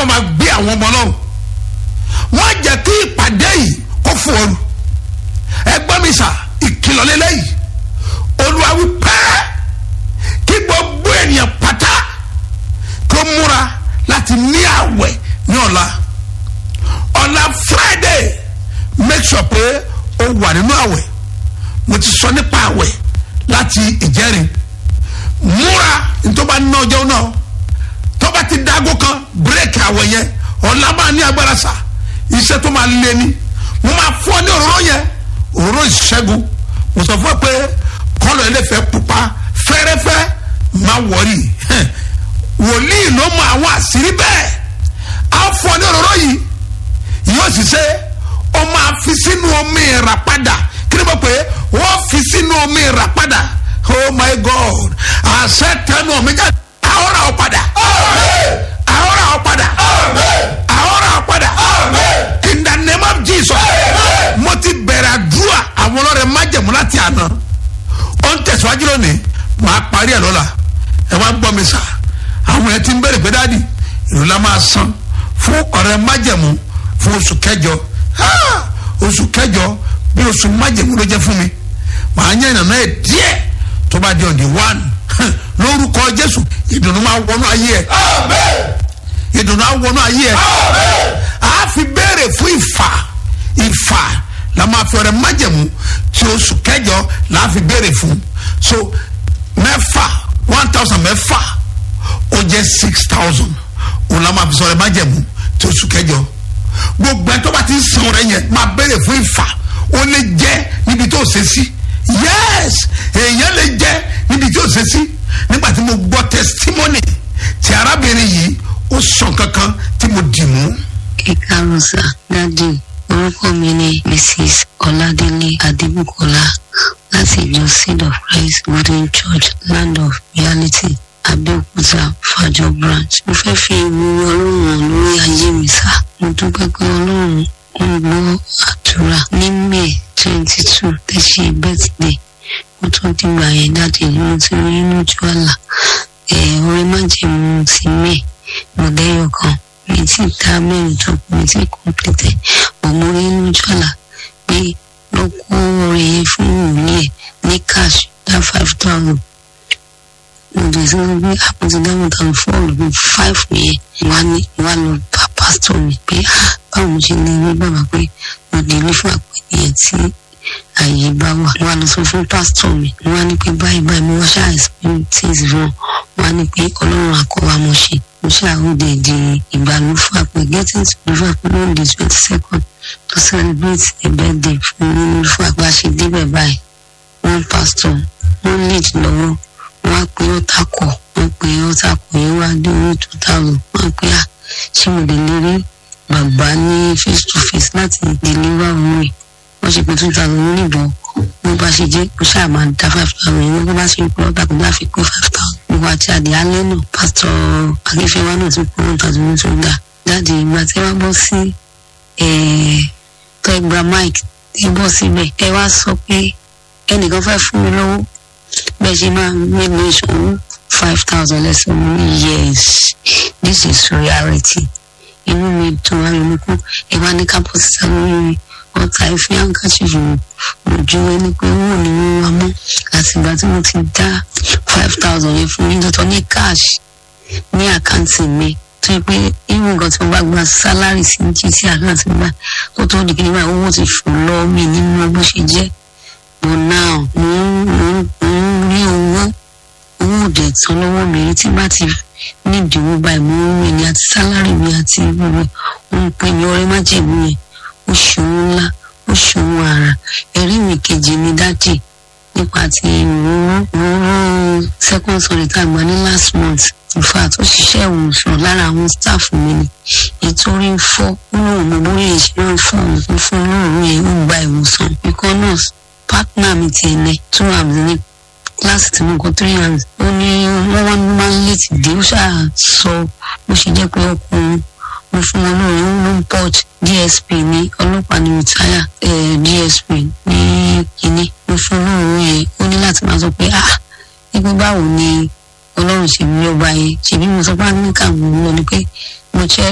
bá máa gbé àwọn ọmọ ọlọ́run wọ́n jẹ́ kí ìpàdé yìí kó fún ọrù ẹgbẹ́ mi sà ìkìlọ̀ lélẹ́yìí olúwa wí pẹ́ kí gbogbo ènìyàn pátá kó múra láti ní àwẹ̀ ní ọ̀la ọ̀la friday make sure pé o wà nínú àwẹ̀ mo ti sọ nípa àwẹ̀ láti ìjẹ́rin múra ntọ́ba ní ọjọ́ náà tọ́ba ti dágó kan bírèkì àwẹ̀ yẹn ọ̀la máa ní agbára sà iṣẹ́ tó máa lé ní mo máa fún ọ ní òróró yẹn òróró ìṣẹ́gun mo sọ fún ẹ pé kọ́lọ̀ ẹlẹ́fẹ̀ẹ́ pupa fẹ́rẹ́fẹ́ máa wọ̀rí wòlíì ló mọ àwọn àṣírí bẹ́ẹ̀ á fún ọ ní òróró yìí yóò sì ṣe ó máa fi sínú omi ìràpadà kí ni mo pè é wọ́n fi sínú omi ìràpadà oh my god àṣẹ tẹnu omi jáde àhóra ọ padà àhóra ọ padà àhóra ọ padà in the name of jesus mo ti bẹ̀rẹ̀ àdúrà àwọn ọlọ́rẹ̀ májẹ̀mú láti àná ó ń tẹ̀síwájú lónìí màá parí ẹ̀ lọ́la ẹ wá gbọ́ mi sà àwọn ẹ̀ ti ń bẹ̀rẹ̀ pé dáàdì ìlú la máa san fún ọ̀rẹ́ májẹ̀mú fún oṣù kẹjọ Ah! oṣù kẹjọ bí oṣù májẹ̀mú ló jẹ́ fún mi màá yẹn ìnànà ẹ̀ díẹ̀ tó bá di ọ̀dì one lórúkọ jésù ìdùnnú máa wọnú ayé ẹ̀ ìdùnnú á wọnú ayé ẹ̀ a fi béèrè fún ìfà ìfà la máa fi ọ̀rẹ́ májẹ̀mú tí oṣù kẹjọ la fi béèrè fún so mẹ́fà one thousand mẹ́fà ó jẹ́ six thousand òun la máa fi sọ̀rọ̀ májẹ̀mú tí oṣù kẹjọ gbogbo ẹ tó bá ti ń san ọ̀rẹ́ yẹn máa béèrè fún ìfà ó lè jẹ́ níbi tó ṣe sí yes èèyàn lè jẹ́ níbi tí ó ṣe sí nígbà tí mo gbọ́ testimony ti arábìnrin yìí ó sàn kankan tí mo dì mú. ìkarùnsà dádì orúkọ mi ni mrs ọládélé adébùkọlá láti ìjọ seed of christ golden church land of reality abẹ́òkúta fàjọ branch mo fẹ́ fi ìwúrí ọlọ́run hàn lórí ayé mi sá mo dúpẹ́ pé ọlọ́run ń gbọ́ àdúrà ní may twenty two tẹ́ ṣe birthday mo tún dìgbà yẹn dáàdì ni mo ti rí lójú àlá ẹ̀ orin májèmú ti may mọ̀lẹ́yọ̀ kan mi ti dá mẹ́rin tó kù mi ti kọ́ńpìtẹ̀ ọmọ orí lójú àlá pé ló kó orin yẹn fún òní ẹ̀ ní cash dá five thousand mo dẹ̀ sí wọn pé àpótí dáhùn tàn fọ́ọ̀lù bíi five yẹn wá ní wá lọ bá pásítọ̀ mi pé ah báwo mo ṣe lè rí bàbá pé mo lè rí fún àpèjì yẹn tí àyè bá wà wá lọ sọ fún pásítọ̀ mi wá ní pé báyìí báyìí mo wá ṣáà explain things wrong wá ní pé ọlọ́run àkọ́wá mo ṣe mo ṣàròdè di ìgbàlúfà pé getting to the fà pé on the twenty second to celebrate a birthday fún mi fún àgbà ṣe débẹ̀ báyìí one pastor one lead lọ́wọ́ wọ́n á pe ọ́tà kọ̀ wọ́n pe ọ́tà kọ̀ yẹn wá dé orí two thousand wọ́n á pe à ṣé mo lè lè rí bàbá ní face to face láti deliver owó rẹ̀ wọ́n ṣe pé two thousand oníbọn bó bá ṣe jẹ́ kó ṣáà máa dá five thousand yẹn wọ́n bá ṣe pé ọ́tà kò bá fi pé five thousand gbogbo àti àdé alẹ́ náà pásítọ̀ akínfẹ́wá náà ti pé one thousand ní tó dà jáde ìgbà tí wọ́n bọ́ sí tọ́ ẹgbà mike tí bọ́ síbẹ̀ ẹ wá sọ pé ẹnìkan fẹ́ fún mi lọ́wọ́ bẹ́ẹ̀ ṣe máa gbé mi ìṣòwò five thousand lẹ́sìn mi ní yes this is reality inú mi dùn ayọ̀ mi kú ẹ wá ní kápọ̀ sísá lórí mi ọ̀tá ìfi àǹkàṣìfì ojú ẹni pé owó ni wọ́n wá mọ́ àtìgbà tí mo ti dá five thousand yẹn fún mi tuntun ní cash ní àkáǹtì mi tó yẹ pé irú nǹkan tí mo bá gba sálárì sí jí sí àkáǹtì mi báyìí tó tó di kí nígbà owó ti fò lọ mí nínú bó ṣe jẹ́ but now mo ń mo ń mo ń rí owó owó òde tán lọ́wọ́ mi rí tí bá ti ní ìdíwọ́ báyìí mo ń rìn ní àti sálárì mi àti gbogbo ohun pé ní ọrẹ má jẹ̀mú yẹn ó ṣòwò ńlá ó ṣòwò àrà ẹ̀rí mi kejì mi dájì nípa ti ìróró ìróró second sorry tá a gbà ní last month in fact ó ṣiṣẹ́ ìwòsàn lára àwọn staff mi ni ìtorí ń fọ́ ó lóun mo bóyá ìṣẹ́ ń fọ́ òun fún olóòrùn yẹn ó gba ìwòsàn because nurse partner mi ti ẹ̀nẹ́ two arms ní kíláàsì tí mo kọ three arms ó ní wọ́n wá máa ń létí dé ó ṣáà sọ bó ṣe jẹ́ pé ọkùnrin mo fún wọn lóore ó ló ń port dsp ní ọlọ́pàá ní rìtáyà dsp ní kínní mo fún lóore yẹn ó ní láti máa sọ pé ah nígbà báwo ni ọlọ́run ṣe bí ọba yẹn ṣèbí mo sọ pé àmì kàwọn lọ ni pé mo jẹ́